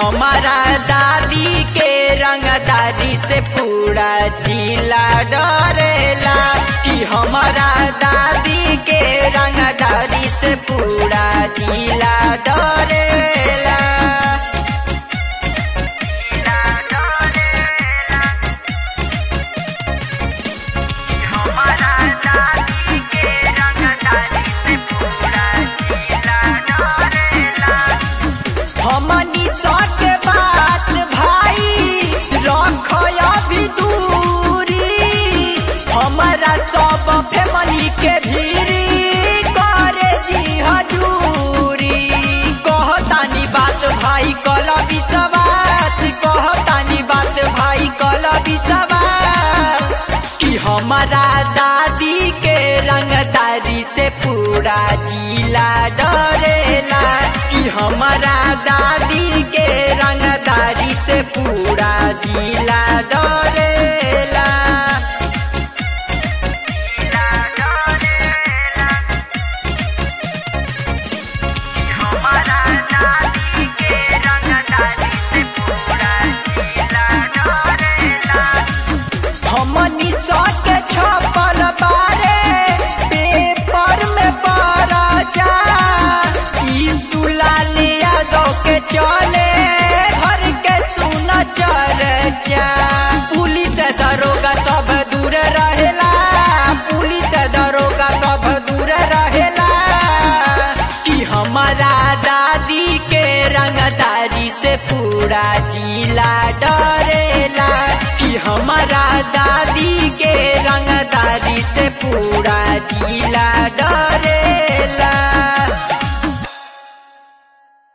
हमारा दादी के रंगदारी से पूरा जिला डरेला कि हमारा दादी के रंगदारी से पूरा जिला डरेला हमारा दादी के रंगदारी से पूरा जिला डरेला हमनी सके बात भाई रख अभी दूरी हमारा सब फैमिली के भीरी करे जी हजूरी कहतानी बात भाई कल विश्वास कहतानी बात भाई कल विश्वास कि हमारा दादी के रंगदारी से पूरा जिला डरेला कि हमारा दादी के रंगदारी से पूरा जिला डरेला हमारा दादी के रंगदारी से पूरा जिला डरेला हमनी सके छपल बारे पेपर में पड़ा जा ई सुलाले यादव के चले घर के सुन चर्चा पुलिस दरोगा सब दूर रहेला पुलिस दरोगा सब दूर रहेला कि हमारा दादी के रंगदारी से पूरा जिला डरेला कि हमारा दादी के